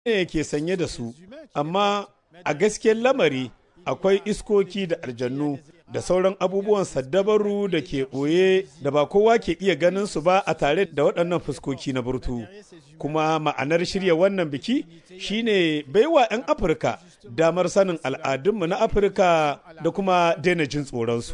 ne ke sanye da su, amma a gaskiyar lamari akwai iskoki da aljannu da sauran abubuwan saddabaru da ke ɓoye da ba kowa ke iya ganin su ba a tare da waɗannan fuskoki na burtu. Kuma ma'anar shirya wannan biki shine baiwa 'yan Afirka damar sanin al'adunmu na Afirka da kuma daina jin tsoronsu.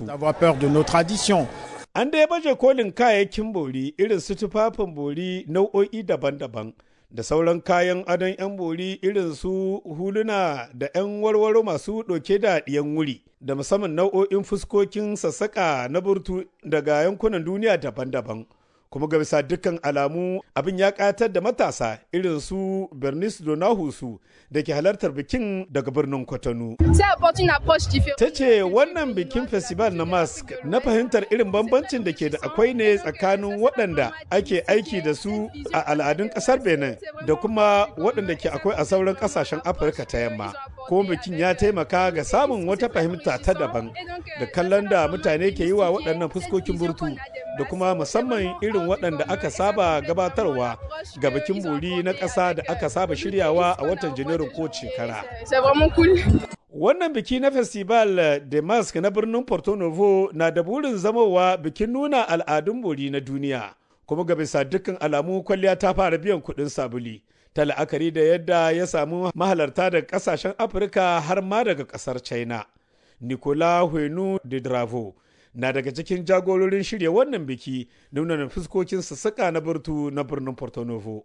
An dai baje kolin kayayyakin bori irin su tufafin bori nau'o'i daban-daban. da sauran kayan adon 'yan bori irin su huluna da 'yan warwaro masu ɗauke da ɗiyan wuri da musamman nau'o'in fuskokin sassaƙa na burtu daga yankunan duniya daban-daban kuma ga bisa dukkan alamu abin ya ƙayatar da matasa irin su bernice donahusu da ke halartar bikin daga birnin kwatano ta ce wannan bikin festival na mask na fahimtar irin bambancin da ke da akwai ne tsakanin waɗanda ake aiki da su a al'adun ƙasar benin da kuma waɗanda ke akwai a sauran ƙasashen afirka ta yamma kuma bikin ya taimaka ga samun wata fahimta ta daban da kallon da mutane ke yi wa waɗannan fuskokin burtu da kuma musamman irin waɗanda aka saba gabatarwa ga bikin bori na ƙasa da aka saba shiryawa a watan janairun ko shekara. Wannan biki na Festival de Mask na birnin Porto Novo na da burin zamowa bikin nuna al'adun bori na duniya, kuma ga bisa dukkan alamu kwalliya ta fara biyan kuɗin sabuli. Ta la'akari da yadda ya samu mahalarta daga ƙasashen Afirka har ma daga ƙasar China. Nicola Huenu de Dravo na daga cikin jagororin shirya wannan biki nuna fuskokin sassaƙa na burtu na birnin Porto Novo.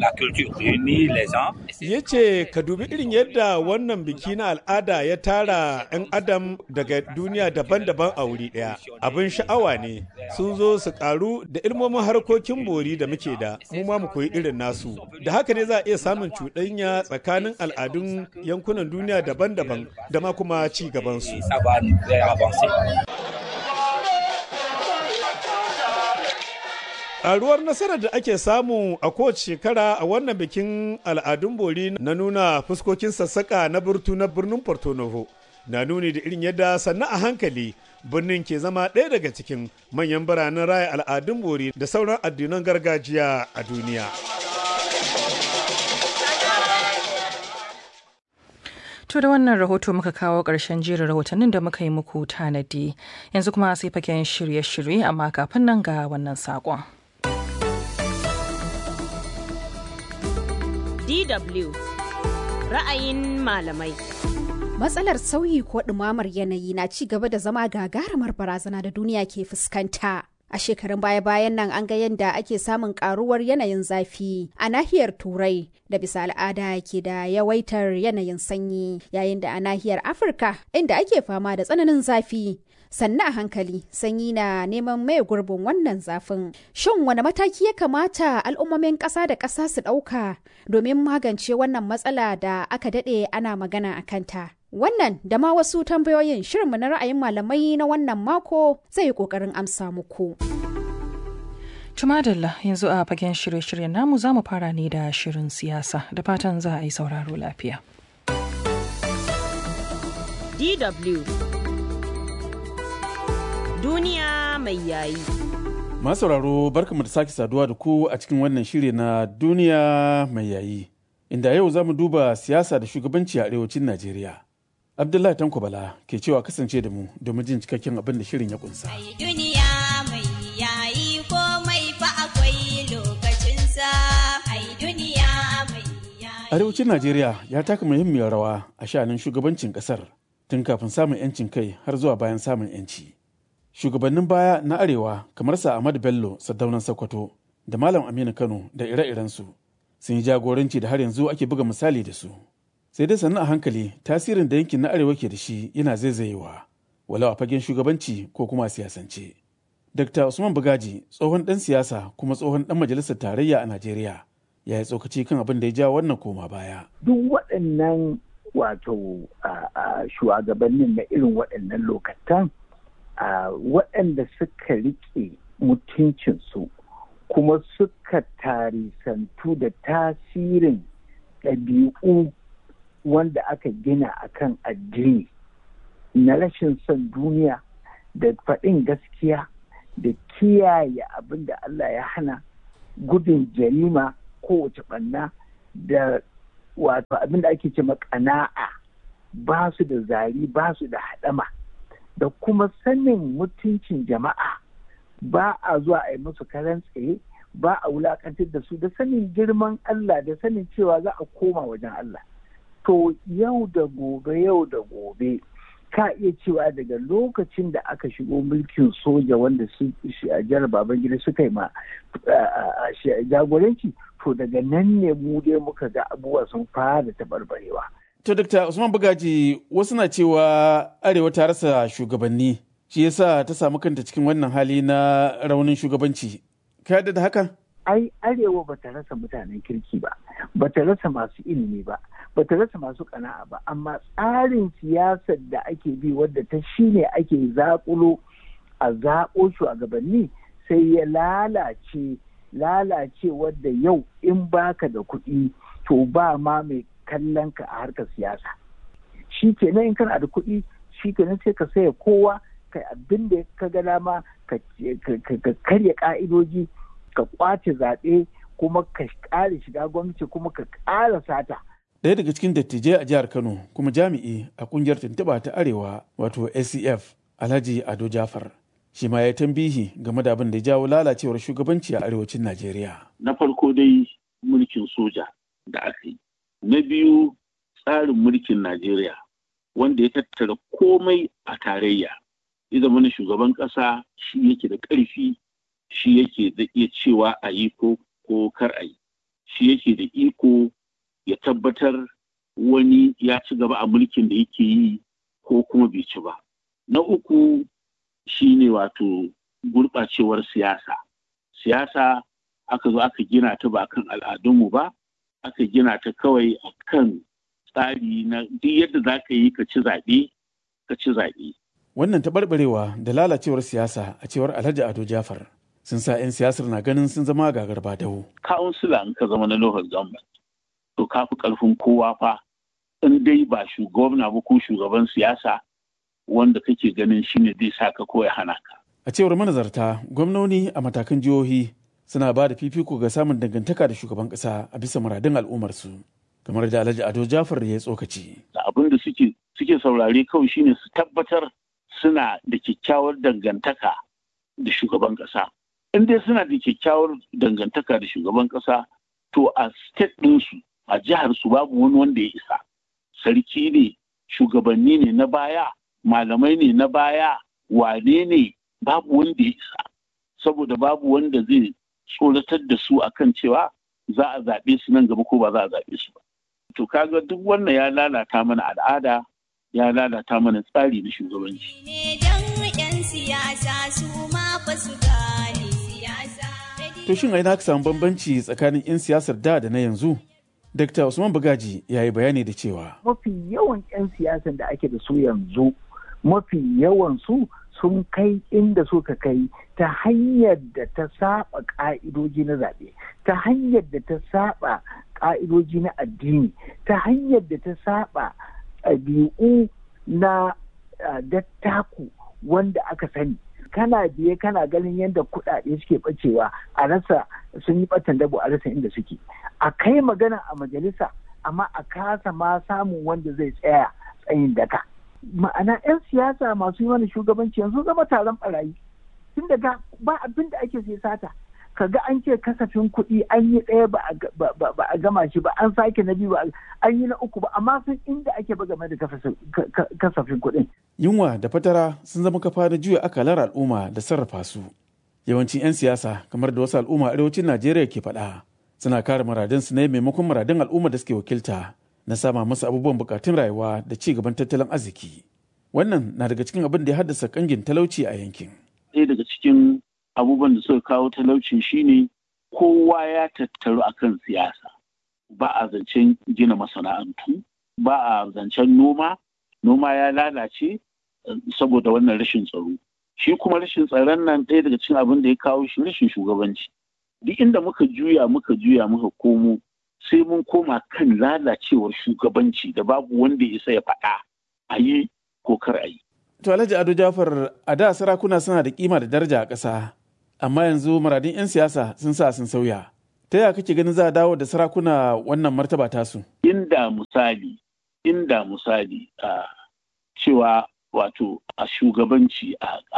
Ya ce ka dubi irin yadda wannan biki na al'ada ya tara 'yan adam daga duniya daban-daban a wuri ɗaya. Abin sha'awa ne sun zo su ƙaru da ilmomin harkokin bori da muke da mu ma mu koyi irin nasu. Da haka ne za a iya samun cuɗanya tsakanin al'adun yankunan duniya daban-daban da ma kuma ci gabansu. Ƙaruwar nasarar da ake samu a kowace shekara a wannan bikin al'adun bori na nuna fuskokin sassaƙa na burtu na birnin Porto Novo na nuni da irin yadda sannan a hankali birnin ke zama ɗaya daga cikin manyan biranen raya al'adun bori da sauran addinan gargajiya a duniya. To da wannan rahoto muka kawo ƙarshen jerin rahotannin da muka yi muku tanadi yanzu kuma sai faken shirye-shirye amma kafin nan ga wannan saƙon. DW ra'ayin malamai. Matsalar sauyi ko ɗumamar yanayi na ci gaba da zama gagarumar barazana da duniya ke fuskanta. A shekarun baya-bayan nan an ga yadda ake samun karuwar yanayin zafi a nahiyar Turai da bisa al'ada ke da yawaitar yanayin sanyi yayin da a nahiyar Afirka inda ake fama da tsananin zafi. Sannan a hankali sanyi na neman mai gurbin wannan zafin. Shin wani mataki ya kamata al'ummomin ƙasa da ƙasa su ɗauka domin magance wannan matsala da aka daɗe ana magana a kanta? Wannan da ma wasu tambayoyin shirinmu na ra'ayin malamai na wannan mako zai yi ƙoƙarin amsa muku. Tumadalla yanzu a fagen shirye-shiryen namu za mu fara ne da shirin siyasa da fatan za a yi sauraro lafiya. DW Duniya mai yayi. Masu sauraro barkamu da sake saduwa da ku a cikin wannan shiri na duniya mai yayi. Inda yau za mu duba siyasa da shugabanci a arewacin Najeriya. Abdullahi Tanko Bala ke cewa kasance da mu domin jin cikakken abin da shirin ya kunsa. duniya mai yayi komai fa akwai lokacinsa. Ai duniya mai yayi. Arewacin Najeriya ya taka muhimmiyar rawa a sha'anin shugabancin kasar tun kafin samun 'yancin kai har zuwa bayan samun 'yanci. Shugabannin baya na Arewa kamar sa Ahmadu Bello Saddaunan Sokoto da Malam Aminu Kano da ire-irensu sun yi jagoranci da har yanzu ake buga misali da su. sai dai sannu a hankali tasirin da yankin na arewa ke da shi yana zaizayewa walau a fagen shugabanci ko kuma a siyasance. Dr. Usman Bugaji tsohon ɗan siyasa kuma tsohon ɗan majalisar tarayya a Najeriya ya yi tsokaci kan abin da ya ja wannan koma baya. Duk waɗannan wato shugabannin na irin waɗannan lokatan waɗanda suka riƙe mutuncinsu kuma suka tarisantu da tasirin ɗabi'u wanda aka gina akan addini na rashin son duniya da faɗin gaskiya da kiyaye abin da Allah ya hana gudun jarima kowace ɓanna da wato abin da ake ce ƙana'a ba su da zari ba su da haɗama da kuma sanin mutuncin jama'a ba a zuwa a yi musu karan tsaye ba a wulakantar da su da sanin girman Allah da sanin cewa za a koma wajen Allah to yau da gobe yau da gobe ka iya cewa daga lokacin da aka shigo mulkin soja wanda su a jihar babangida suka yi ma jagoranci to daga nan ne mu dai muka ga abubuwa sun fara taɓarɓarewa. To, Dr. Usman Bugaji, wasu na cewa Arewa ta rasa shugabanni, shi yasa ta samu kanta cikin wannan hali na raunin shugabanci. Ka yarda da hakan? Ai, Arewa ba ta rasa mutanen kirki ba, ba ta rasa masu ilimi ba, ba ta rasa masu kana'a ba, amma tsarin siyasar da ake bi wadda ta shi ne ake zaƙulo a zaɓo shugabanni sai ya lalace lalace wadda yau in baka da kuɗi to ba ma mai kallon ka a harkar siyasa shi kenan in kana da kuɗi shi kenan sai ka saya kowa kai abin da ka ga dama ka karya ka'idoji ka kwace zaɓe kuma ka ƙara shiga gwamnati kuma ka ƙara sata Ɗaya daga cikin dattijai a jihar Kano kuma jami'i a ƙungiyar tuntuɓa ta Arewa wato ACF Alhaji Ado Jafar. Shi ma ya tambihi game da abin da ya jawo lalacewar shugabanci a arewacin Najeriya. Na farko dai mulkin soja da aka yi. Na biyu tsarin mulkin Najeriya wanda ya tattara komai a tarayya. Ya zama na shugaban ƙasa shi yake da ƙarfi shi yake da iya cewa a yi ko ko kar a yi. Shi yake da iko ya tabbatar wani ya ci gaba a mulkin da yake yi ko kuma bai ci ba. Na uku shi ne wato gurɓacewar siyasa. Siyasa aka zo aka gina ta ba kan al'adunmu ba, aka gina ta kawai a kan tsari na duk yadda za ka yi ka ci zaɓe, ka ci zaɓe. Wannan taɓarɓarewa da lalacewar siyasa a cewar Alhaji Ado Jafar sun sa 'yan siyasar na ganin sun zama gagar dawo. Kawunsila in ka zama na local government, to ka fi ƙarfin kowa fa in dai ba shugabana ba ko shugaban siyasa wanda kake ganin shi ne zai sa ka ko ya hana ka. A cewar manazarta, gwamnoni a matakan jihohi suna ba da fifiko ga samun dangantaka da shugaban ƙasa a bisa muradun al'ummarsu. Kamar da Alhaji Ado Jafar ya tsokaci. Da abin da suke suke saurare kawai shine su tabbatar suna da kyakkyawar dangantaka da shugaban ƙasa. In dai suna da kyakkyawar dangantaka da shugaban ƙasa, to a state ɗinsu, a jihar su babu wani wanda ya isa. Sarki ne, shugabanni ne na baya, malamai ne na baya wane ne babu wanda ya isa saboda babu wanda zai tsoratar da su akan cewa za a zaɓe su nan gaba ko ba za a zaɓe su ba to kaga duk wannan ya lalata mana al'ada ya lalata mana tsari na shugabanci to shin a ina ka samu bambanci tsakanin 'yan siyasar da da na yanzu Dr. Usman Bugaji ya yi bayani da cewa mafi yawan 'yan siyasan da ake da su yanzu mafi yawan su sun kai inda suka kai ta hanyar da ta saba ka'idoji na zaɓe ta hanyar da ta saba ka'idoji na addini ta hanyar da ta saba ɗabi'u na dattaku wanda aka sani kana biye kana ganin yadda kuɗaɗe suke ɓacewa a rasa sun yi ɓatan dabo a rasa inda suke a kai magana a majalisa amma a kasa ma samun wanda zai tsaya tsayin daka ma'ana 'yan siyasa masu yi mana shugabanci yanzu zama taron barayi tun daga ba abin da ake sai sata kaga an ce kasafin kuɗi an yi ɗaya ba a gama shi ba an sake na biyu ba an yi na uku ba amma sun inda ake ba game da kasafin kuɗin. Yunwa da fatara sun zama kafa da juya akalar al'umma da sarrafa su. Yawancin 'yan siyasa kamar da wasu al'umma arewacin Najeriya ke faɗa suna kare muradinsu ne maimakon muradin al'umma da suke wakilta na sama musu abubuwan bukatun rayuwa da ci gaban tattalin arziki. Wannan na daga cikin abin da ya haddasa kangin talauci a yankin. Ɗaya daga cikin abubuwan da suka kawo talaucin shine kowa ya tattaru akan siyasa ba a zancen gina masana'antu ba a zancen noma noma ya lalace saboda wannan rashin tsaro shi kuma rashin tsaron nan ɗaya daga cikin abin da ya kawo shi rashin shugabanci duk inda muka juya muka juya muka komo sai mun koma kan lalacewar shugabanci da babu wanda ya isa ya faɗa a yi ko kar a yi. To Alhaji Ado Jafar a da sarakuna suna da kima da daraja a ƙasa amma yanzu muradin 'yan siyasa sun sa sun sauya. Ta yaya kake ganin za a dawo da sarakuna wannan martaba tasu? inda misali inda misali a cewa wato a shugabanci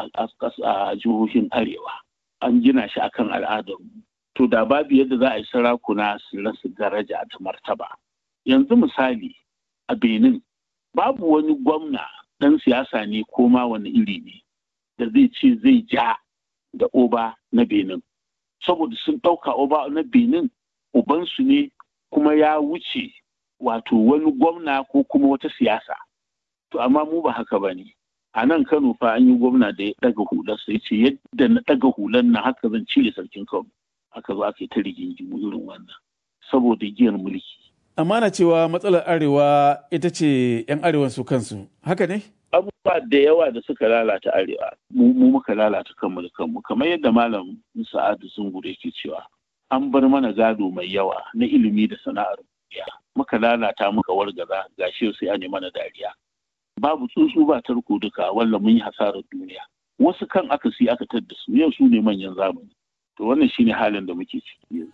a jihohin arewa an gina shi akan al'adar to da babu yadda za a yi sarakuna su rasa daraja ta martaba yanzu misali a benin babu wani gwamna ɗan siyasa ne ko ma wani iri ne da zai ce zai ja da oba na benin saboda sun ɗauka oba na benin ubansu ne kuma ya wuce wato wani gwamna ko kuma wata siyasa to amma mu ba haka ba ne a nan kano fa an yi gwamna da ya ɗaga hular sai ce yadda na ɗaga hular na haka zan cire sarkin kano aka zo aka yi ta rigingimu irin wannan saboda giyar mulki amma na cewa matsalar arewa ita ce 'yan arewan su kansu haka ne abubuwa da yawa da suka lalata arewa mu muka lalata kanmu da kanmu kamar yadda malam sa'adu zungure ke cewa an bar mana gado mai yawa na ilimi da sana'ar duniya muka lalata muka wargaza gashi sai an mana dariya babu tsuntsu ba tarko duka walla mun yi hasarar duniya wasu kan aka si aka tadda su yau su ne manyan zamani to wannan shine halin da muke ciki yanzu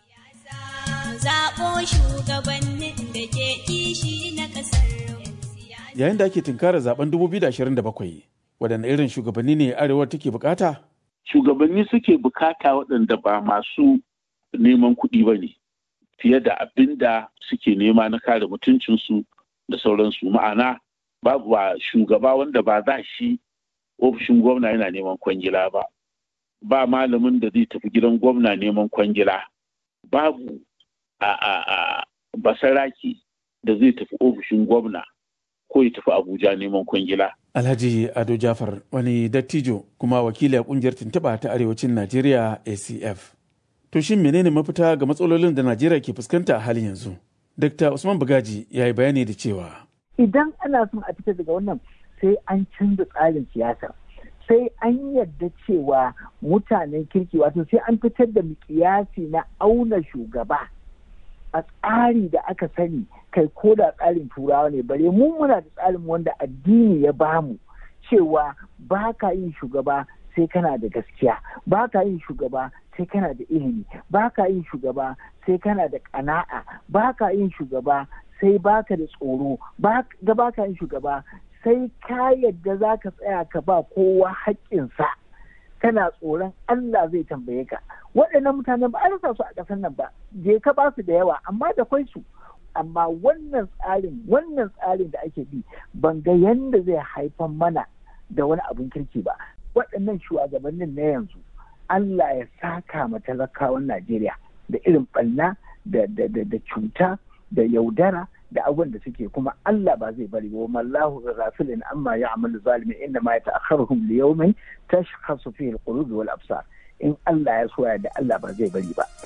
zaɓo shugabannin da ke kishi na ƙasar yayin da ake tunkarar zaben 2027 waɗanne irin shugabanni ne arewar take bukata shugabanni suke bukata waɗanda ba masu neman kuɗi ba ne fiye da abin da suke nema na kare mutuncinsu da sauransu ma'ana babu ba shugaba wanda ba za shi ofishin gwamna yana neman kwangila ba ba malamin da zai tafi gidan gwamna neman kwangila babu a a a basaraki da zai tafi ofishin gwamna ko ya tafi abuja neman kwangila alhaji ado jafar wani dattijo kuma wakili a kungiyar tuntuɓa ta arewacin najeriya acf to shin menene mafita ga matsalolin da najeriya ke fuskanta a halin yanzu dr usman bugaji ya yi bayani da cewa idan ana son a fita daga wannan sai an canza tsarin siyasa sai an yarda cewa mutanen kirki wato sai an fitar da mikiyasi na auna shugaba a tsari da aka sani kai ko da tsarin turawa ne bare mu muna da tsarin wanda addini ya bamu cewa ba ka yin shugaba sai kana da gaskiya ba ka yin shugaba sai kana da ilimi ba ka yin shugaba sai kana da ƙana'a ba ka yin shugaba sai baka da tsoro ba ka yin shugaba sai ka yadda za ka tsaya ka ba kowa haƙƙinsa kana tsoron Allah zai tambaye ka waɗannan mutanen ba a rasa su a ƙasar nan ba je ka ba su da yawa amma da kwai su amma wannan tsarin wannan tsarin da ake bi ban ga yanda zai haifar mana da wani abin kirki ba waɗannan shugabannin na yanzu Allah ya saka ma talakawan Najeriya da irin ɓanna da cuta da yaudara da abin da suke kuma Allah ba zai bari ba mallahu ghafilin amma ya'malu zalimin inna ma yata'akharuhum li yawmin tashkhasu fihi al-qulub wal absar in Allah ya soya da Allah ba zai bari ba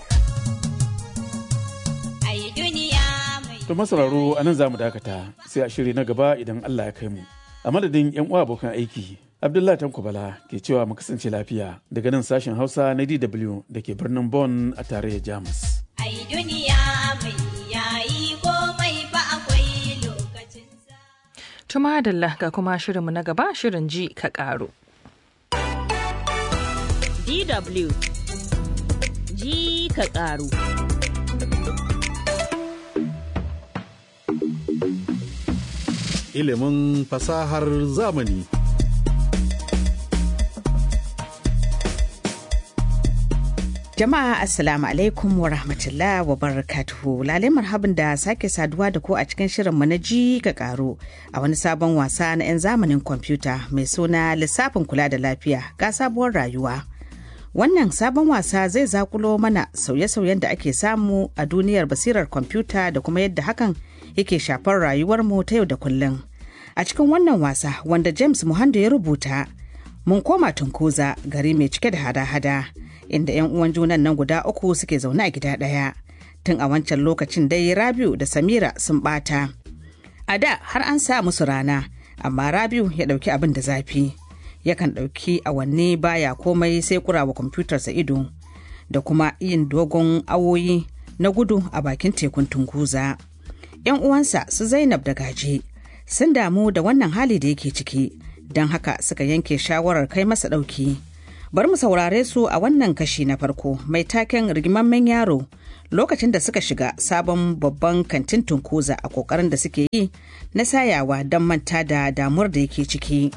ai duniya mai to masararo anan zamu dakata sai a shiri na gaba idan Allah ya kai mu a madadin yan uwa abokan aiki Abdullahi Tanko Bala ke cewa mu kasance lafiya daga nan sashen Hausa na DW da ke birnin Bonn a tarayyar Jamus. ai duniya mai yayi komai ba akwai lokacinsa Tuma Adalla ga kuma shirinmu na gaba shirin ji ka ƙaru. DW ji ka ƙaru. ilimin fasahar zamani. Jama'a Assalamu alaikum wa rahmatullah wa barakatuhu. Lalai marhabin da sake saduwa da ku a cikin shirinmu na ji ga karo a wani sabon wasa na 'yan zamanin kwamfuta mai suna lissafin kula da lafiya ga sabuwar rayuwa. Wannan sabon wasa zai zakulo mana sauye-sauyen da ake samu a duniyar basirar kwamfuta da kuma yadda hakan yake shafar rayuwarmu ta yau da kullum. A cikin wannan wasa wanda James Muhando ya rubuta, mun koma tunkuza gari mai cike da hada-hada. inda 'yan uwan junan nan guda uku suke zaune a gida ɗaya tun a wancan lokacin dai rabiu da samira sun ɓata a da har an sa musu rana amma rabiu ya ɗauki abin da zafi yakan ɗauki awanni baya komai sai kurawa kwamfutarsa ido da kuma yin dogon awoyi na gudu a bakin tekun tunguza 'yan uwansa su zainab da gaje sun damu da wannan hali da yake ciki don haka suka yanke shawarar kai masa ɗauki Bari mu saurare su a wannan kashi na farko mai taken rigimammen yaro lokacin da suka shiga sabon babban kantin tunkuza a kokarin da suke yi na sayawa don manta da damuwar da yake ciki.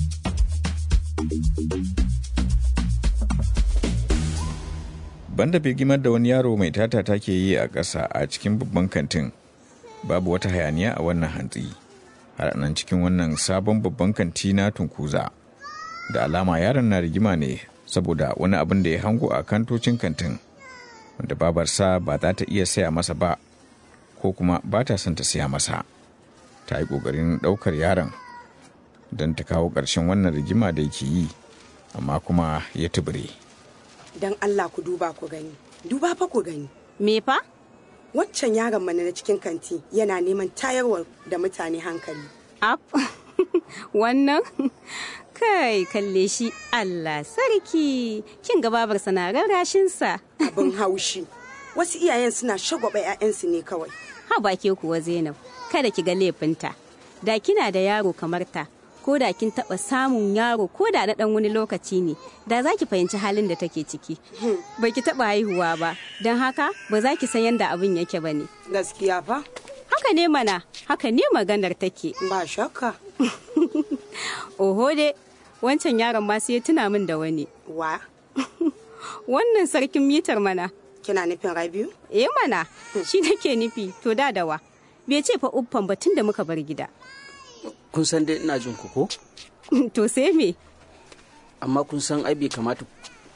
Banda birgimar da wani yaro mai tata take yi a ƙasa a cikin babban kantin babu wata hayaniya a wannan hantsi har nan cikin wannan sabon babban kanti na tunkuza da alama yaron na rigima ne saboda wani abin da ya hango a kantocin kantin wanda babarsa ba za ta iya saya masa ba ko kuma ba ta son ta saya masa ta yi ƙoƙarin ɗaukar yaron don ta kawo ƙarshen wannan rigima da yake yi amma kuma ya tubure. don Allah ku duba ku gani duba fa ku gani Me fa? wancan yaron mana na cikin kanti yana neman tayarwa da mutane hankali Ap. Wannan? Kai, kalle shi Allah sarki. Kin ga babarsa na rarrashinsa. abin haushi wasu iyayen suna shagwaba 'ya'yansu ne kawai Ha ba ke kuwa Zainab, kada ki ga laifinta. Da kina da yaro kamar ta, ko da kin taɓa samun yaro ko da na ɗan wani lokaci ne, da za ki fahimci halin da take ciki. Ba ki taɓa haihuwa ba, don haka ba za ki san yadda abin yake ba ne. gaskiya fa Haka ne mana, haka ne maganar take. ba shakka Oho dai, wancan yaron ma sai ya tuna min da wani. wa Wannan sarkin mitar mana. kina nufin rabiu Eh mana, shi nake nufi, to da dawa. Bai ce fa uffan ba tun da muka bar gida. kun san dai ina jin ku ko to sai me? amma kun san ai bai kamata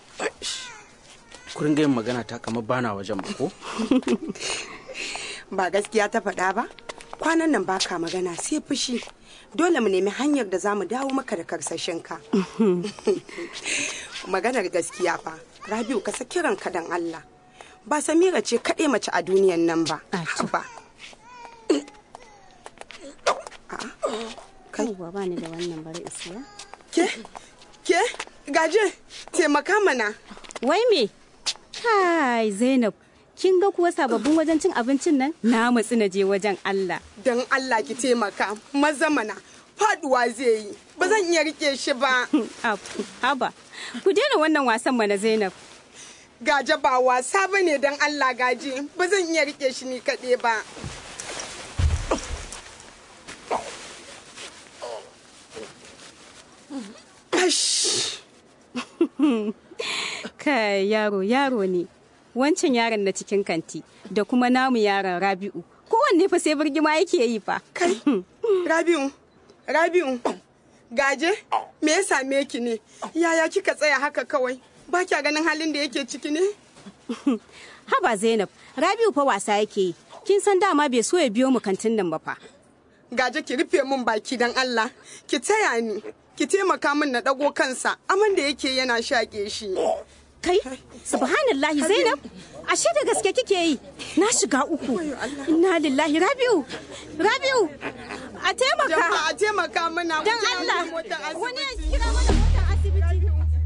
ku ringa yin magana ta kamar bana wajen ba ko ba gaskiya ta faɗa ba kwanan nan baka magana sai fushi dole mu nemi hanyar da za mu dawo maka da karsashinka maganar gaskiya fa rabiu ka saki ranka dan allah ba samira ce kaɗai mace a duniyan nan ba ba Kai ba ni da wannan bari isiya. ke ke gaje taimaka mana Wai me? Kai Zainab, kin ga kuwa sababbin wajen cin abincin nan? Na matsi na je wajen Allah. don allah ki taimaka maza mana faduwa zai yi ba zan iya rike shi ba Ab, Haba, ku daina wannan wasan mana Zainab. gaje ba wasa ba ne don allah gaje ba zan iya rike shi ni kaɗai ba Ash. Kai yaro yaro ne. Wancan yaron na cikin kanti da kuma namu yaron Rabi'u. Kowanne fa sai birgima yake yi fa. Kai, Rabiu, Rabiu, gaje, me ya same ki ne? Yaya kika tsaya haka kawai? Ba kya ganin halin da yake ciki ne? Haba Zainab, Rabi'u fa wasa yake yi. Kin san dama bai so ya biyo mu kantin nan ba fa. Gaje ki rufe min baki don Allah, ki taya ni, ki taimaka min na ɗago kansa, aman da yake yana shaƙe shi. Kai, subhanallahi Zainab, ashe da gaske kike yi. Na shiga uku. Inna lillahi Rabi'u. Rabi'u, a taimaka. Jama'a a taimaka mana. Dan Allah, wani ya kira mana motar asibiti.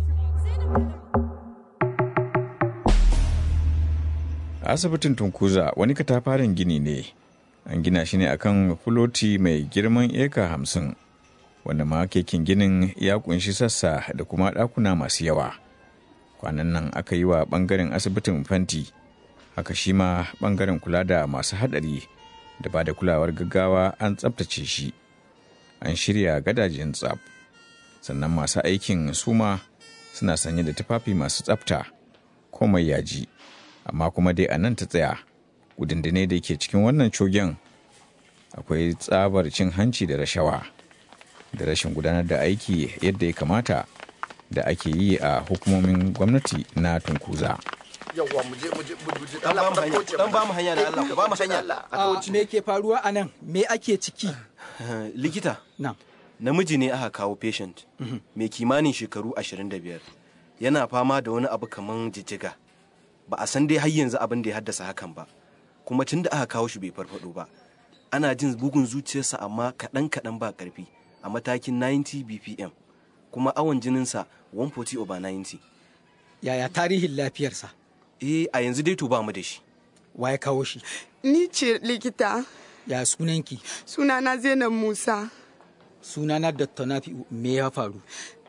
asibitin tunkuza wani katafaren gini ne an gina shi ne akan fuloti mai girman eka hamsin wanda ma kekin ginin ya kunshi sassa da kuma ɗakuna masu yawa kwanan nan aka yi wa ɓangaren asibitin fanti haka shi ma ɓangaren kula da masu haɗari da ba da kulawar gaggawa an tsabtace shi an shirya gadajen tsab sannan masu aikin suma suna sanye da tufafi masu tsabta komai yaji amma kuma dai a nan ta tsaya gudundune da ke cikin wannan cogen akwai tsabar cin hanci da rashawa da rashin gudanar da aiki yadda ya kamata da ake yi a hukumomin gwamnati na tunkuza yawwa mu je mu je mu je dan ba mu hanya dan ba mu hanya da Allah ku ba mu hanya A me ke faruwa a nan me ake ciki likita na namiji ne aka kawo patient mai kimanin shekaru 25 yana fama da wani abu kaman jijjiga ba a san dai har yanzu abin da ya haddasa hakan ba kuma tun da aka kawo shi bai farfado ba ana jin bugun zuciyarsa amma kaɗan kaɗan ba ƙarfi a matakin 90 bpm kuma awon jininsa 140 over 90 yaya tarihin lafiyarsa eh a yanzu dai to ba mu da shi wa ya kawo shi Ni ce likita, ya sunanki sunana Zainab Musa. sunana dr nafi'u me ya faru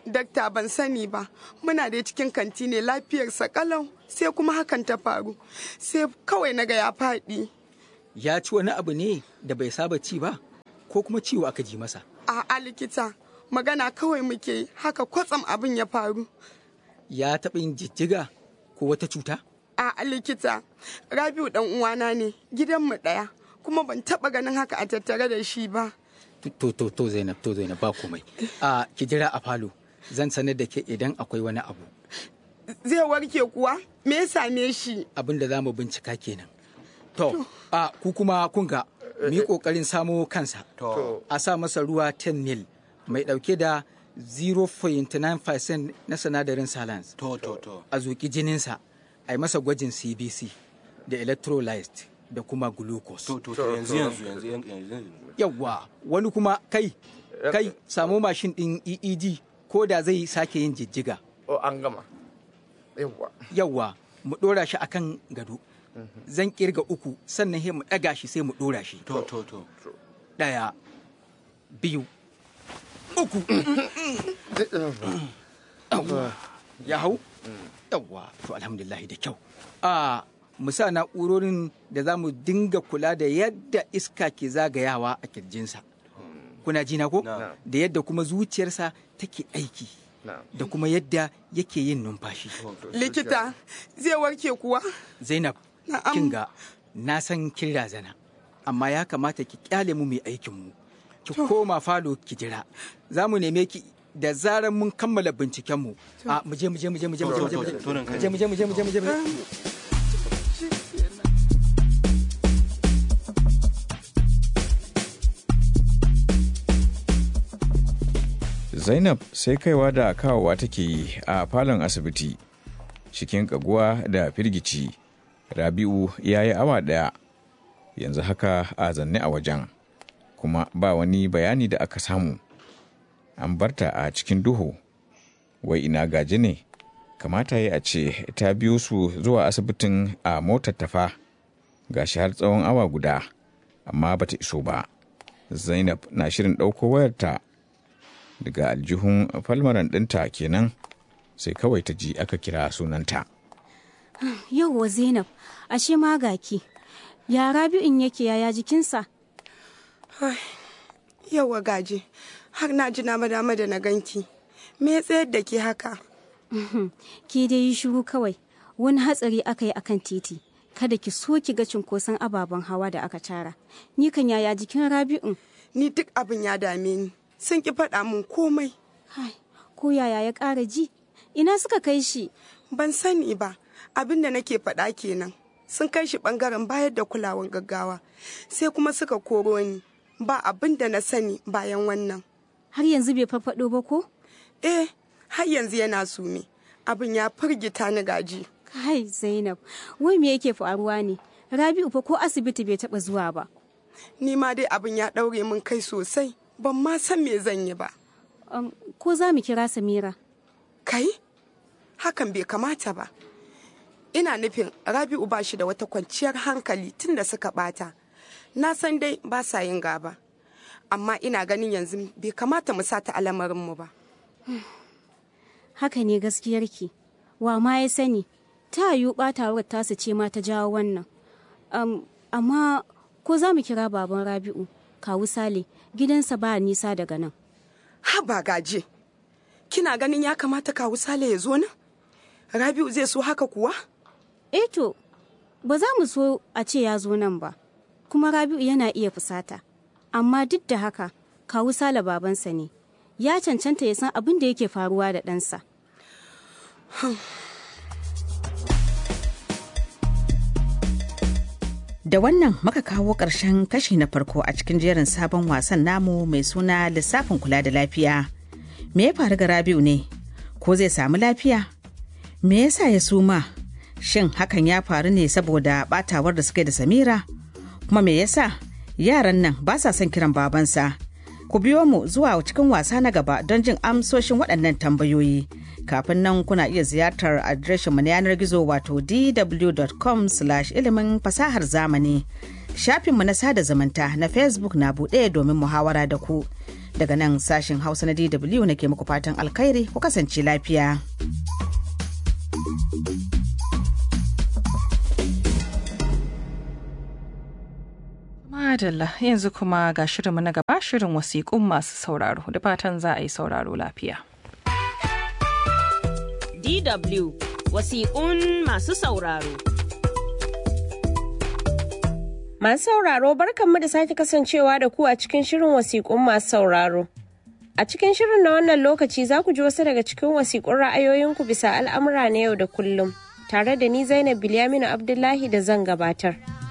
Dakta ban sani ba, muna da cikin kanti ne lafiyarsa kalau sai kuma hakan ta faru. Sai kawai naga ya faɗi. Ya ci wani abu ne da bai saba ci ba, ko kuma ciwo aka ji masa. A'a likita, magana kawai muke yi, haka kwatsam abin ya faru. Ya taɓa yin jijjiga ko wata cuta? A'a likita, Rabiu dan uwana ne, gidanmu ɗaya, kuma ban taɓa ganin haka a tattare da shi ba. To, to, to Zainab, to Zainab ba komai. A ki jira a falo, zan sanar da ke idan akwai wani abu. Zai warke kuwa? Me ya same shi? Abin da za mu bincika kenan. To, a ku kuma kun ga, mu yi ƙoƙarin samo kansa. A sa masa ruwa 10 mil mai ɗauke da 0.9% na sinadarin salans. To, to, to. A zuƙi jininsa, a yi masa gwajin CBC da electrolyte da kuma glucose. To, to, to, yanzu, yanzu, yanzu, yanzu. Yawwa, wani kuma kai, kai samu mashin ɗin EEG ko da zai sake yin jijjiga. O an gama. Yawwa. Yawwa, mu ɗora shi akan gado. Zan kirga uku sannan sai mu ɗaga shi sai mu ɗora shi. To, to, to. Ɗaya, biyu, uku. Yawwa, ya hau? Yawwa, to alhamdulillahi da kyau. A mu sa na'urorin da za mu dinga kula da yadda iska ke zagayawa a kirjinsa. Kuna ji na ko? Da yadda kuma zuciyarsa take aiki. Da kuma yadda yake yin numfashi. Likita, zai warke kuwa? Zainab, kin ga na san kin razana, amma ya kamata ki kyale mu mai aikin mu. Ki koma falo ki jira. Za mu neme ki da zarar mun kammala binciken mu. A mu je mu je mu je mu je mu je mu je mu je mu je mu je mu je mu je mu je. Zainab sai kaiwa da kawowa take yi a falon asibiti cikin kaguwa da firgici. Rabi'u ya yi awa ɗaya yanzu haka a zanne a wajen kuma ba wani bayani da aka samu. An barta a cikin duhu wai ina gaji ne kamata ya a ce ta biyo su zuwa asibitin a motar tafa gashi har tsawon awa guda amma bata iso ba. Zainab na shirin ɗauko wayarta daga aljihun falmaran ɗinta kenan sai kawai ta ji aka kira sunanta. Yauwa Zainab, ashe ma gaki. Ya Rabi'un yake yaya jikinsa? Yauwa gaje, har na ji na dama da na ganki. Me ya tsayar da ke haka? Ki dai yi shiru kawai. Wani hatsari aka yi akan titi. Kada ki so ki ga cunkoson ababen hawa da aka tara. Ni kan yaya jikin Rabi'un? Ni duk abin ya dame ni. Sun ki faɗa min komai. Ko yaya ya ƙara ji? Ina suka kai shi? Ban sani ba. Abin da nake faɗa kenan. Sun kai shi ɓangaren bayar da kulawan gaggawa. Sai kuma suka koro ni. Ba abin da na sani bayan wannan. Har yanzu bai farfaɗo ba ko? Eh, har yanzu yana sume. Abin ya firgita ni gaji. Kai Zainab, wai me yake faruwa ne? Rabi'u fa ko asibiti bai taɓa zuwa ba. Ni ma dai abin ya ɗaure min kai sosai. Ban ma san me zan yi ba. Um, ko za mu kira Samira? Kai? Hakan bai kamata ba. Ina nufin Rabi'u ba shi da wata kwanciyar hankali tun da suka bata. Na san dai ba sa yin gaba. Amma ina ganin yanzu bai kamata mu sata alamarinmu ba. Haka ne gaskiyarki. Wa ma ya sani, ta yiwu ɓatawar tasu ce ma ta jawo wannan. Um, amma ko za mu kira baban Rabi'u, kawu Sale, gidansa ba nisa daga nan. Haba gaje, kina ganin ya kamata kawu Sale ya zo nan? Rabi'u zai so haka kuwa? Eh to, ba za mu so a ce ya zo nan ba, kuma Rabi'u yana iya fusata. Amma duk da haka, kawu Sale babansa ne, ya cancanta ya san abin da yake faruwa da ɗansa. Da wannan muka kawo ƙarshen kashi na farko a cikin jerin sabon wasan namu mai suna lissafin kula da lafiya. Me ya faru ga Rabi'u ne? Ko zai samu lafiya? Me yasa ya suma? Shin hakan ya faru ne saboda batawar da suka da Samira? Kuma me yasa yaran nan ba sa son kiran babansa? Ku biyo mu zuwa cikin wasa na gaba don jin amsoshin waɗannan tambayoyi. Kafin nan kuna iya ziyartar adireshinmu na yanar gizo wato dw.com ilimin fasahar zamani. Shafinmu na sada zumunta na Facebook na buɗe domin muhawara da ku. daga nan sashen hausa na dw nake muku fatan alkhairi ku kasance lafiya. Madalla yanzu kuma ga shirinmu na gaba shirin wasiƙun masu sauraro da fatan za a yi sauraro lafiya. DW wasiƙun masu sauraro. Masu sauraro barkanmu da sake kasancewa da ku a cikin shirin wasiƙun masu sauraro. A cikin shirin na wannan lokaci za ku ji wasu daga cikin wasiƙun ra'ayoyinku bisa al'amura na yau da kullum, tare da ni Zainab Bilyaminu Abdullahi da zan gabatar.